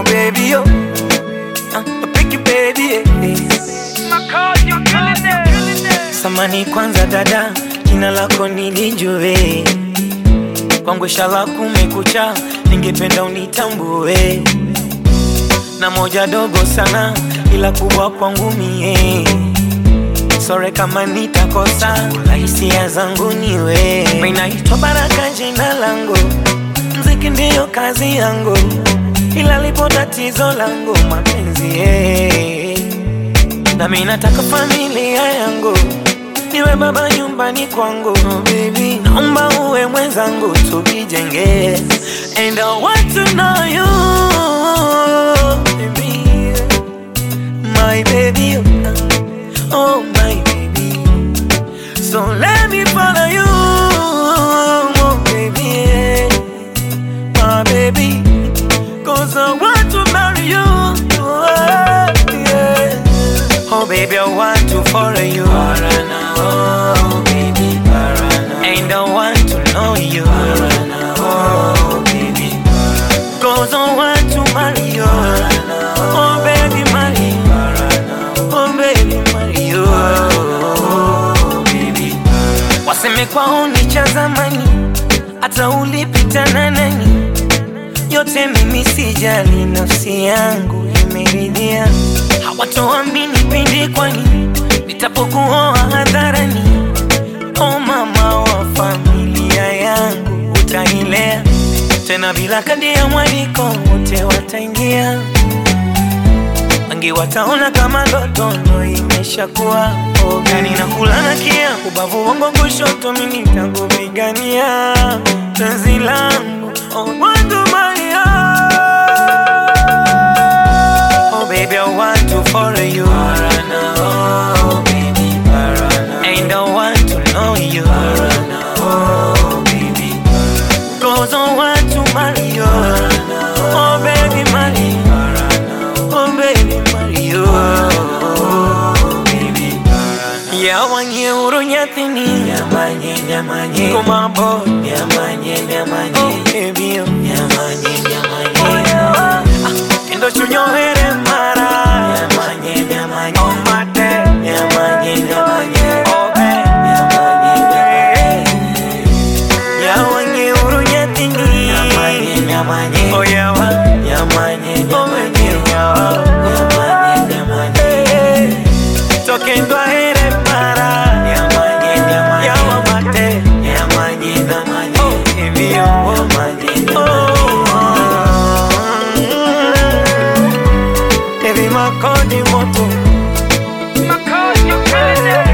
baby, oh. Uh, pick you, baby, eh, eh. Samani kwanza dada, jina lako nilijue, kwangu shala kumekucha, ningependa unitambue, na moja dogo sana, ila kubwa kwangu mie sore kama nitakosa, la hisia zangu niwe. Mimi naitwa Baraka jina langu, mziki ndiyo kazi yangu, ila lipo tatizo langu mapenzi eh. Na mimi nataka familia yangu niwe baba nyumbani kwangu oh, baby, naomba uwe mwenzangu tukijenge, and I want to know you baby, my baby, oh my baby, so let me follow you, oh baby, my baby, cause I want to marry you, oh, yeah. Oh baby, I want to follow you. Parana, oh baby, Parana. And I want to know you. Parana, oh baby, Parana. Cause I want to marry you. Parana, oh baby, marry. Parana, oh baby, marry you. Oh baby, Parana. Waseme kwao ni cha zamani, hata ulipita na nani, yote mimi sijali, nafsi yangu imeridhia hawatoamini pindi kwani nitapokuoa hadharani. O mama wa familia yangu, utailea tena bila kadi ya mwaliko, wote wataingia, wengi wataona kama ndoto ndo imeshakuwa ogani na kulana kia ubavu wangu kushoto, mimi nitakupigania penzi langu oh, watu Oh baby, I want to follow you. Parana, oh baby, Parana. And I want to know you. Parana, oh baby, Parana. Cause I want to marry you. Parana, oh baby, marry. Parana, oh baby, marry you. Oh baby, Parana. Yawanye urunyathini. Yamanye, yamanye. Kumabo. Yamanye, yamanye. Oh baby, oh. Yamanye, yamanye. Oh, yeah. Kendo chunyohere mara Nyamanye, nyamanye Oh mate Nyamanye, nyamanye Oh be Nyamanye, nyamanye Yawanye urunya tingi Nyamanye, nyamanye Oh yawa Nyamanye, nyamanye yawa Nyamanye, nyamanye Tokendwa here mara Nyamanye, nyamanye Yawa mate Nyamanye, nyamanye Oh hivyo Nyamanye, nyamanye Heavy makodi moto Makodi, you crazy.